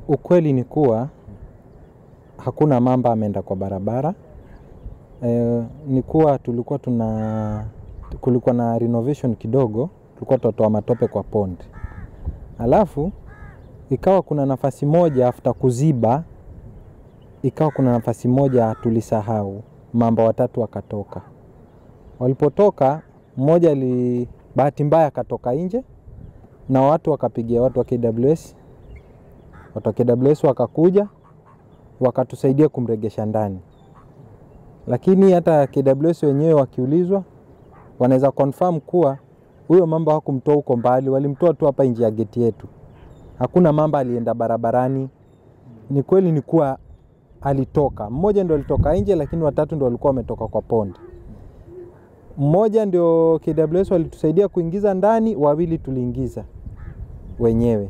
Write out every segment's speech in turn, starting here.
Ukweli ni kuwa hakuna mamba ameenda kwa barabara. E, ni kuwa tulikuwa tuna kulikuwa na renovation kidogo, tulikuwa tunatoa matope kwa pond. Alafu ikawa kuna nafasi moja after kuziba, ikawa kuna nafasi moja tulisahau, mamba watatu wakatoka. Walipotoka mmoja ali bahati mbaya akatoka nje na watu wakapigia watu wa KWS watu wa KWS wakakuja wakatusaidia kumregesha ndani, lakini hata KWS wenyewe wakiulizwa wanaweza confirm kuwa huyo mamba hawakumtoa huko mbali, walimtoa tu hapa nje ya geti yetu. Hakuna mamba alienda barabarani. Ni kweli ni kuwa alitoka mmoja, ndio alitoka nje, lakini watatu ndio walikuwa wametoka kwa pond. Mmoja ndio KWS walitusaidia kuingiza ndani, wawili tuliingiza wenyewe.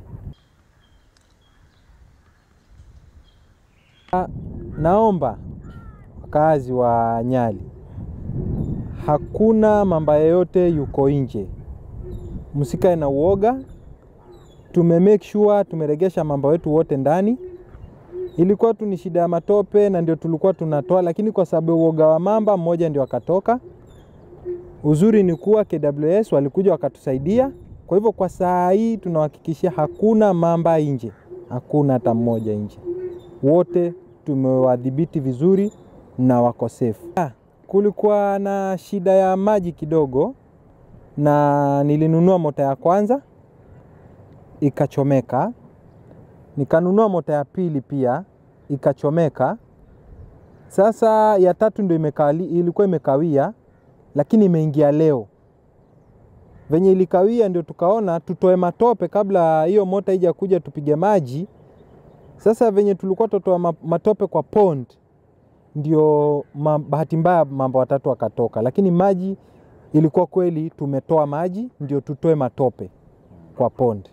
Naomba wakazi wa Nyali, hakuna mamba yeyote yuko nje, msikae na uoga. Tume make sure tumeregesha mamba wetu wote ndani. Ilikuwa tu ni shida ya matope na ndio tulikuwa tunatoa, lakini kwa sababu ya uoga wa mamba, mmoja ndio akatoka. Uzuri ni kuwa KWS walikuja wakatusaidia. Kwa hivyo kwa saa hii tunahakikishia hakuna mamba nje, hakuna hata mmoja nje, wote tumewadhibiti vizuri na wako safe. Ah, kulikuwa na shida ya maji kidogo, na nilinunua mota ya kwanza ikachomeka, nikanunua mota ya pili pia ikachomeka. Sasa ya tatu ndio imekali, ilikuwa imekawia, lakini imeingia leo. Venye ilikawia ndio tukaona tutoe matope kabla hiyo mota ija kuja tupige maji. Sasa venye tulikuwa tutoa matope kwa pond, ndio ma, bahati mbaya mamba watatu wakatoka, lakini maji ilikuwa kweli, tumetoa maji ndio tutoe matope kwa pond.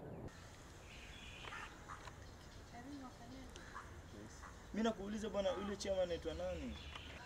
Mimi nakuuliza bwana, yule chama anaitwa nani?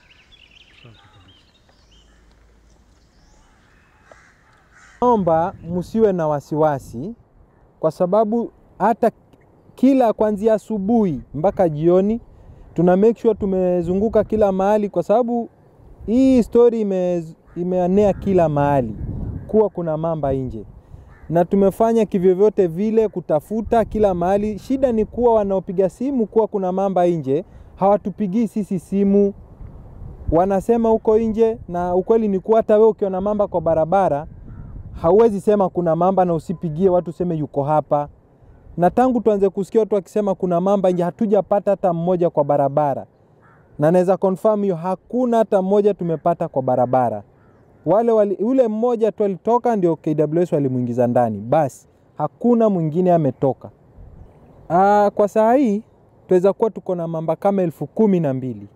Naomba msiwe na wasiwasi, kwa sababu hata kila kuanzia asubuhi mpaka jioni tuna make sure tumezunguka kila mahali, kwa sababu hii story ime, imeanea kila mahali kuwa kuna mamba nje, na tumefanya kivyovyote vile kutafuta kila mahali. Shida ni kuwa wanaopiga simu kuwa kuna mamba nje hawatupigii sisi simu, wanasema huko nje, na ukweli ni kuwa hata wewe ukiona mamba kwa barabara hauwezi sema kuna mamba na usipigie watu useme yuko hapa. Na tangu tuanze kusikia watu wakisema kuna mamba nje, hatujapata hata mmoja kwa barabara, na naweza confirm hiyo, hakuna hata mmoja tumepata kwa barabara. Wale wali, ule mmoja tu alitoka, ndio KWS walimuingiza ndani, basi hakuna mwingine ametoka. Aa, kwa saa hii tuweza kuwa tuko na mamba kama elfu kumi na mbili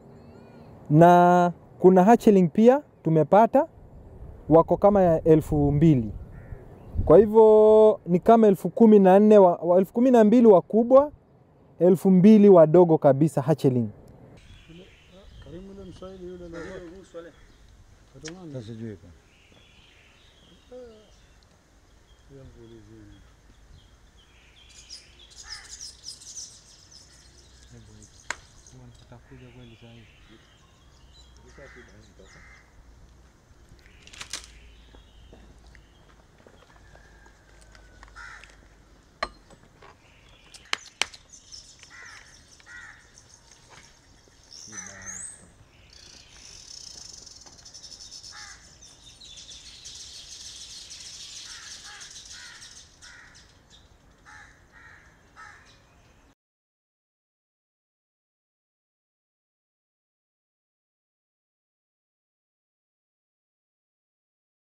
na kuna hatchling pia tumepata wako kama ya elfu mbili kwa hivyo ni kama elfu kumi na nne wa, wa, elfu kumi na mbili wakubwa, elfu mbili wadogo kabisa hatchling. Karimu yule Mswahili yule na Sasa sijui kwa. Atakuja kweli saa hii.